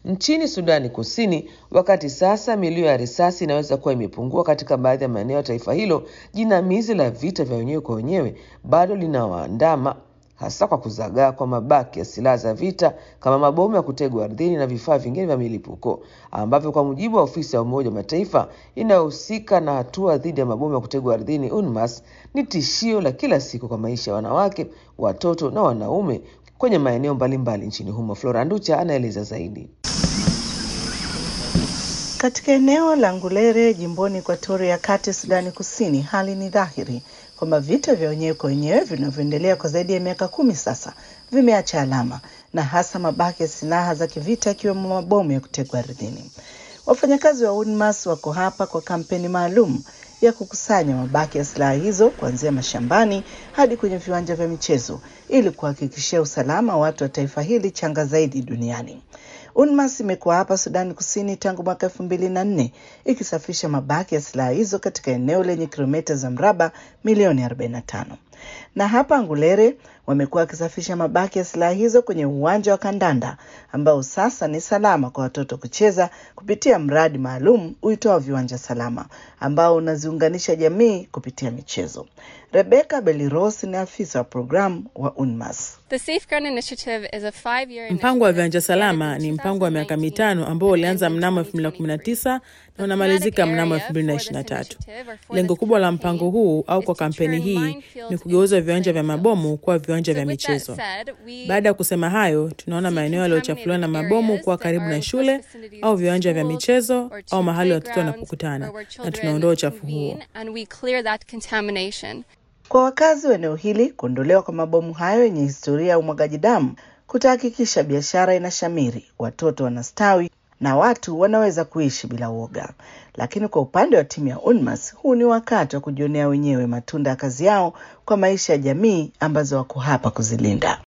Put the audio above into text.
nchini Sudani Kusini, wakati sasa milio ya risasi inaweza kuwa imepungua katika baadhi ya maeneo ya taifa hilo, jinamizi la vita vya wenyewe kwa wenyewe bado linawaandama hasa kwa kuzagaa kwa mabaki ya silaha za vita kama mabomu ya kutegwa ardhini na vifaa vingine vya milipuko ambavyo kwa mujibu wa ofisi ya Umoja wa Mataifa inayohusika na hatua dhidi ya mabomu ya kutegwa ardhini UNMAS ni tishio la kila siku kwa maisha ya wanawake, watoto na wanaume kwenye maeneo mbalimbali nchini humo. Flora Nducha anaeleza zaidi. Katika eneo la Ngulere jimboni Ekuatoria ya Kati, Sudani Kusini, hali ni dhahiri kwamba vita vya wenyewe kwa wenyewe vinavyoendelea kwa zaidi ya miaka kumi sasa vimeacha alama na hasa mabaki ya silaha za kivita ikiwemo mabomu ya kutegwa ardhini. Wafanyakazi wa UNMAS wako hapa kwa kampeni maalum ya kukusanya mabaki ya silaha hizo kuanzia mashambani hadi kwenye viwanja vya michezo ili kuhakikishia usalama wa watu wa taifa hili changa zaidi duniani. UNMAS imekuwa hapa Sudani Kusini tangu mwaka elfu mbili na nne ikisafisha mabaki ya silaha hizo katika eneo lenye kilomita za mraba milioni 45 na hapa Ngulere wamekuwa wakisafisha mabaki ya silaha hizo kwenye uwanja wa kandanda ambao sasa ni salama kwa watoto kucheza kupitia mradi maalum uitwao Viwanja Salama ambao unaziunganisha jamii kupitia michezo. Rebecca Beliros ni afisa wa programu wa UNMAS. Mpango wa viwanja salama ni mpango wa miaka mitano ambao ulianza mnamo 2019 na unamalizika mnamo 2023. Lengo kubwa la mpango huu au kwa kampeni hii ni kugeuza viwanja vya mabomu kuwa viwanja vya michezo. Baada ya kusema hayo, tunaona maeneo yaliyochafuliwa na mabomu kuwa karibu na shule au viwanja vya michezo au mahali watoto wanapokutana, na tunaondoa uchafu huo. Kwa wakazi wa eneo hili, kuondolewa kwa mabomu hayo yenye historia ya umwagaji damu kutahakikisha biashara inashamiri, watoto wanastawi na watu wanaweza kuishi bila uoga. Lakini kwa upande wa timu ya UNMAS, huu ni wakati wa kujionea wenyewe matunda ya kazi yao kwa maisha ya jamii ambazo wako hapa kuzilinda.